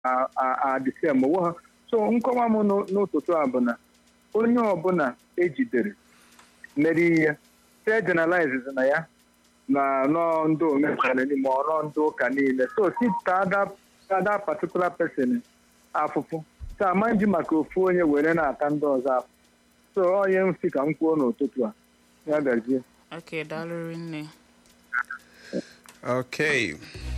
adịsem owo ha so nkọwa m n'ụtụtụ a bụ na onye ọbụla ejidere mere ihe te generalize na ya na nọ ndị omenala ma ọ nọ ndị ụka niile so si tada particular person afụfụ so amaghị maka ofu onye were na-ata ndị ọzọ afụ so onye m si ka m kwuo n'ụtụtụ a ya gazie Okay, daalụ rinne. Okay.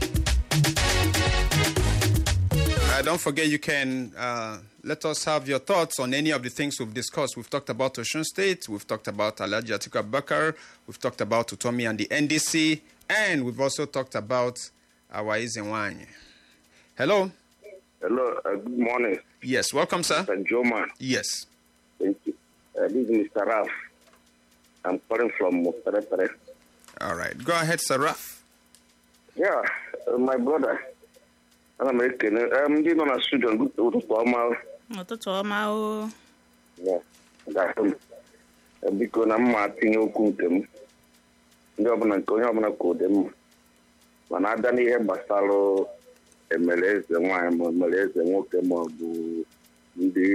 Uh, don't forget, you can uh, let us have your thoughts on any of the things we've discussed. We've talked about Ocean State, we've talked about Alaji Atiku Abubakar, we've talked about Utomi and the NDC, and we've also talked about our Izenwany. Hello? Hello, uh, good morning. Yes, welcome, sir. Mr. Joman. Yes. Thank you. Uh, this is Mr. Raf. I'm calling from Pere All right. Go ahead, sir Raf. Yeah, uh, my brother. ana m ekene ndị nọ na studio ụtụtụ ọma Ụtụtụ ọma o. ga-ahụ m biko na mma tinye okwu nke m ndị ọbụla nke onye ọbụla ka ụdị mma mana abịa n'ihe gbasara emere eze nwaanyị ma emere eze nwoke ma ọ bụ ndị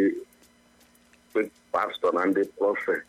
pastọ na ndị prọfet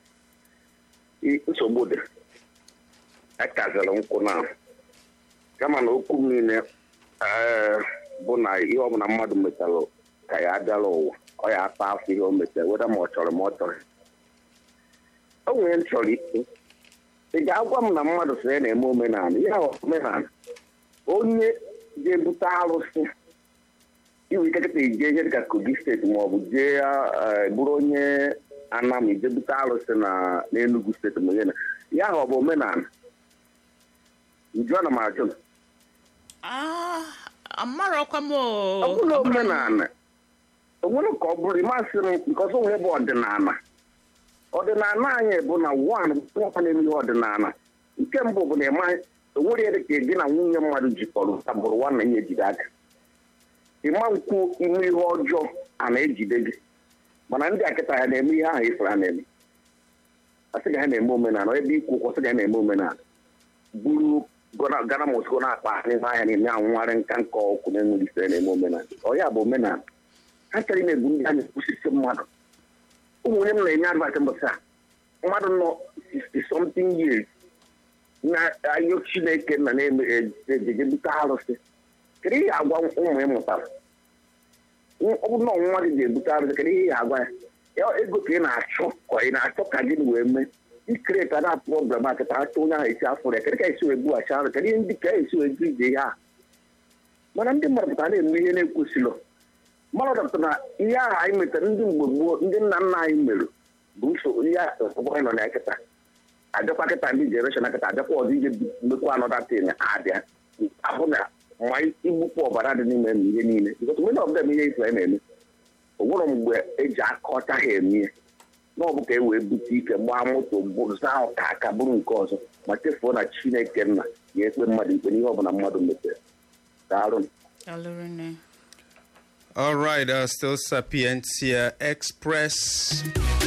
nsogbu dị akaziri nkwụ na kama na okwu m niile bụ na ihe ọbụla mmadụ metara ka ya abịala ụwa ọ ya ata afọ ihe o metara weda ma ọ chọrọ ma ọ chọrọ o nwere m chọrọ ikwu ị ga-agwa m na mmadụ sị ya na-eme omenala ya omenala onye ga-ebute arụsị iwe ike kịta ije ihe dịka kogi steeti ma ọ bụ jee bụrụ onye anam ije bute arụsị na n'enugu steeti ma ihe na ya ọ bụ omenala njụọ na m ajụ m amarọkwa m ọ bụrụ omenala onwere ka ọ bụrụ ịmasị m nke ọzọ nwere bụ ọdịnala ọdịnala anyị bụ na wan nwa na-eme ihe ọdịnala nke mbụ bụ na ịma onwere dị ka gị na nwunye mmadụ jikọrọ tabụrụ nwa na ihe ejide aka ịma nkwu ime ihe ọjọọ a na-ejide gị mana ndị akịta ya na-eme ihe ahụ ifere ha na-eme asị ga ha na-eme omenala ebe ikwu ụkwụ sị ga ha na-eme omenala buru gana mosko na-akpa n'ime ahịa na-eme anwụgharị nka nka ọkụ na-enweghị isere na-eme omenala ọ ya bụ omenala ha chọrọ ime-ebu ndị a na-ekwusisi mmadụ ụmụnye m na-enye advat mbọsị a mmadụ nọ 60 something years na-ayọ chineke na na-ejeje bute arụsị kedu ihe agwa ụmụ ị mụtara ọ bụ nọ nwa gị ga-ebute arụsị kedu ihe agwa ya ego ka ị na-achọ ka ị na-achọ ka gị wee mee ikreta na problem akịta achọ onye ahụ esi afọ ya kedu ka esi wee bughachi arụ kedu ihe ndị ka esi wee gu ije ihe a mana ndị mmadụ pụtara na-eme ihe na-ekwesịrị mmadụ dọpụtara na ihe ahụ anyị metara ndị mgbe gboo ndị nna nna anyị mere bụ nsogbu ihe ọgbọ anyị nọ na kịta abịakwa kịta ndị jenereshọn kịta abịakwa ọdị ije mekwa anọdatin abịa ahụ na ma igbupụ ọbara dị n'ime m ihe niile bikọta mgbe na ọbụla ihe ife na-eme o nwere mgbe eji aka ọcha ha eme ihe na ọ bụ ka e wee bute ike gbaa moto zaa ọka aka bụrụ nke ọzọ ma chefuo na chineke nna ya ekpe mmadụ ikpe n'ihe ọbụla mmadụ metere daalụ Daalụ rinne. All right, uh, still Sapientia Express.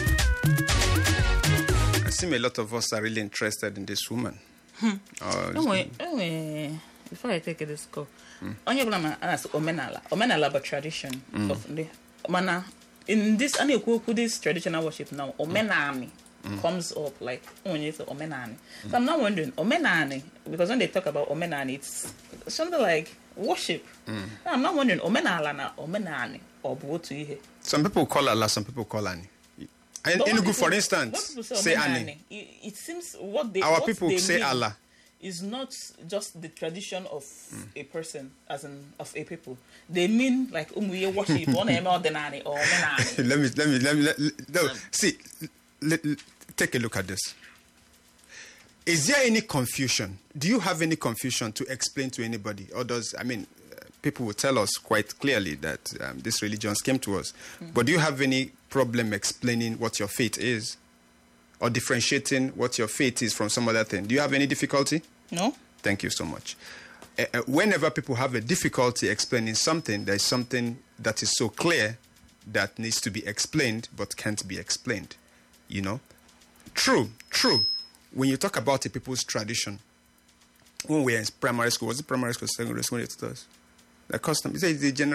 I seem a lot of us are really interested in this woman. Uh, enwe enwe before I take this call onye ọbụla ma a na-asị omenala omenala bụ tradition of ndị mana in this a na-ekwu okwu this traditional worship now omenani comes up like onye say omenani so I'm now wondering omenani because when they talk about omenani it's something like worship so I'm now wondering omenala na omenani ọ bụ otu ihe some people call Allah, some people call Ani. In But when Enugu, people- for when instance, people say omenani, Ani. It, it seems what they Our what people they say mean Allah. is not just the tradition of a person, as in of a people. They mean like umuye worship, ọ na-eme ọdịnala or omenala. let me, let me, let me, let, no, see, let, let- take a look at this. Is there any confusion? Do you have any confusion to explain to anybody? Or does, I mean, uh, people will tell us quite clearly that um, these religions came to us. But do you have any problem explaining what your faith is? Or differentiating what your faith is from some other thing? Do you have any difficulty? No? Thank you so much. Uh, uh, whenever people have a difficulty explaining something, there's something that is so clear that needs to be explained but can't be explained. You know? True, true. When you talk about a people's tradition, when we were in primary school, was it primary school, secondary school, it was? The custom. He said it's a general